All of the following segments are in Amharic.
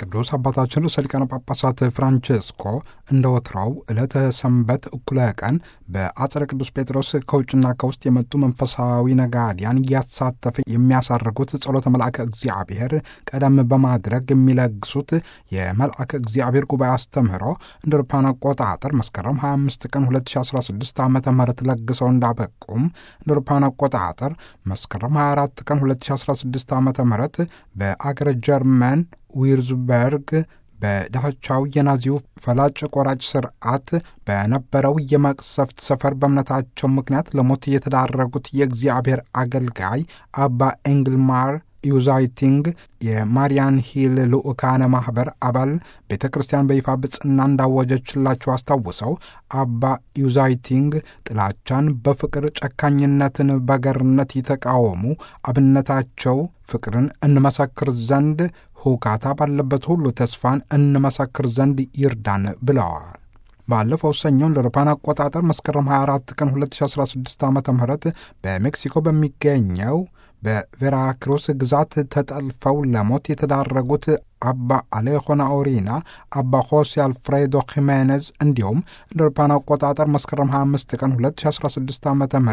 ቅዱስ አባታችን ርዕሰ ሊቃነ ጳጳሳት ፍራንቼስኮ እንደ ወትሮው ዕለተ ሰንበት እኩለ ቀን በአጸደ ቅዱስ ጴጥሮስ ከውጭና ከውስጥ የመጡ መንፈሳዊ ነጋዲያን እያሳተፈ የሚያሳርጉት ጸሎተ መልአከ እግዚአብሔር ቀደም በማድረግ የሚለግሱት የመልአከ እግዚአብሔር ጉባኤ አስተምህሮ እንደ አውሮፓውያን አቆጣጠር መስከረም 25 ቀን 2016 ዓ ም ለግሰው እንዳበቁም እንደ አውሮፓውያን አቆጣጠር መስከረም 24 ቀን 2016 ዓ ም በአገረ ጀርመን ዊርዝበርግ በዳቻው የናዚው ፈላጭ ቆራጭ ስርዓት በነበረው የመቅሰፍት ሰፈር በእምነታቸው ምክንያት ለሞት የተዳረጉት የእግዚአብሔር አገልጋይ አባ ኤንግልማር ዩዛይቲንግ የማሪያን ሂል ልኡካነ ማኅበር አባል ቤተ ክርስቲያን በይፋ ብጽና እንዳወጀችላቸው አስታውሰው አባ ዩዛይቲንግ ጥላቻን በፍቅር ጨካኝነትን በገርነት የተቃወሙ አብነታቸው ፍቅርን እንመሰክር ዘንድ ሁካታ ባለበት ሁሉ ተስፋን እንመሰክር ዘንድ ይርዳን ብለዋል። ባለፈው ሰኞ እንደ አውሮፓውያን አቆጣጠር መስከረም 24 ቀን 2016 ዓ ም በሜክሲኮ በሚገኘው በቬራክሩስ ግዛት ተጠልፈው ለሞት የተዳረጉት አባ አሌሆና ኦሪና፣ አባ ሆሴ አልፍሬዶ ሂሜኔዝ እንዲሁም እንደ አውሮፓውያን አቆጣጠር መስከረም 25 ቀን 2016 ዓ ም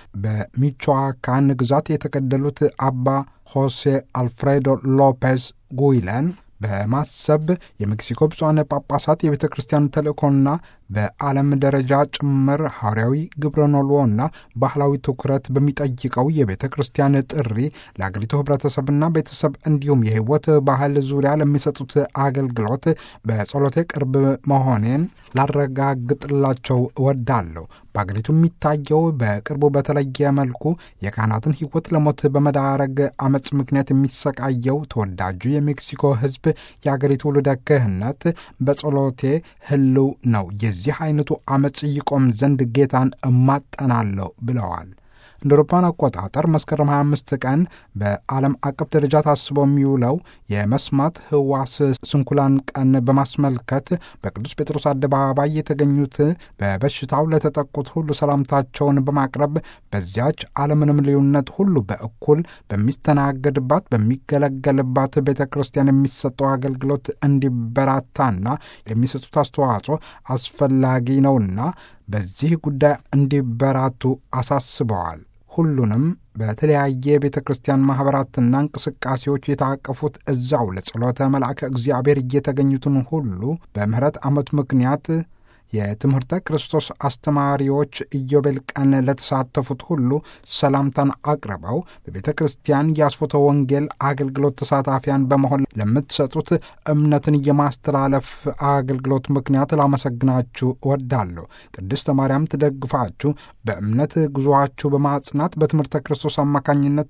በሚቾዋካን ግዛት የተገደሉት አባ ሆሴ አልፍሬዶ ሎፔዝ ጉይለን በማሰብ የሜክሲኮ ብፁዓን ጳጳሳት የቤተ ክርስቲያን ተልእኮና በዓለም ደረጃ ጭምር ሐዋርያዊ ግብረኖሎና ባህላዊ ትኩረት በሚጠይቀው የቤተ ክርስቲያን ጥሪ ለአገሪቱ ሕብረተሰብና ቤተሰብ እንዲሁም የሕይወት ባህል ዙሪያ ለሚሰጡት አገልግሎት በጸሎቴ ቅርብ መሆኔን ላረጋግጥላቸው እወዳለሁ። በአገሪቱ የሚታየው በቅርቡ በተለየ መልኩ የካህናትን ሕይወት ለሞት በመዳረግ አመፅ ምክንያት የሚሰቃየው ተወዳጁ የሜክሲኮ ሕዝብ የአገሪቱ ውልደ ክህነት በጸሎቴ ህልው ነው። የዚህ አይነቱ አመፅ ይቆም ዘንድ ጌታን እማጠናለሁ ብለዋል። እንደ አውሮፓውያን አቆጣጠር መስከረም 25 ቀን በዓለም አቀፍ ደረጃ ታስቦ የሚውለው የመስማት ህዋስ ስንኩላን ቀን በማስመልከት በቅዱስ ጴጥሮስ አደባባይ የተገኙት በበሽታው ለተጠቁት ሁሉ ሰላምታቸውን በማቅረብ በዚያች ዓለምንም ልዩነት ሁሉ በእኩል በሚስተናገድባት በሚገለገልባት ቤተ ክርስቲያን የሚሰጠው አገልግሎት እንዲበራታና የሚሰጡት አስተዋጽኦ አስፈላጊ ነውና በዚህ ጉዳይ እንዲበራቱ አሳስበዋል። ሁሉንም በተለያየ ቤተ ክርስቲያን ማኅበራትና እንቅስቃሴዎች የታቀፉት እዛው ለጸሎተ መልአከ እግዚአብሔር እየተገኙትን ሁሉ በምህረት ዓመት ምክንያት የትምህርተ ክርስቶስ አስተማሪዎች ኢዮቤል ቀን ለተሳተፉት ሁሉ ሰላምታን አቅርበው በቤተ ክርስቲያን የአስፎተ ወንጌል አገልግሎት ተሳታፊያን በመሆን ለምትሰጡት እምነትን የማስተላለፍ አገልግሎት ምክንያት ላመሰግናችሁ እወዳለሁ። ቅድስተ ማርያም ትደግፋችሁ፣ በእምነት ጉዞአችሁ በማጽናት በትምህርተ ክርስቶስ አማካኝነት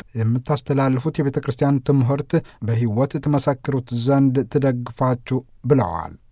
የምታስተላልፉት የቤተ ክርስቲያን ትምህርት በሕይወት ትመሰክሩት ዘንድ ትደግፋችሁ ብለዋል።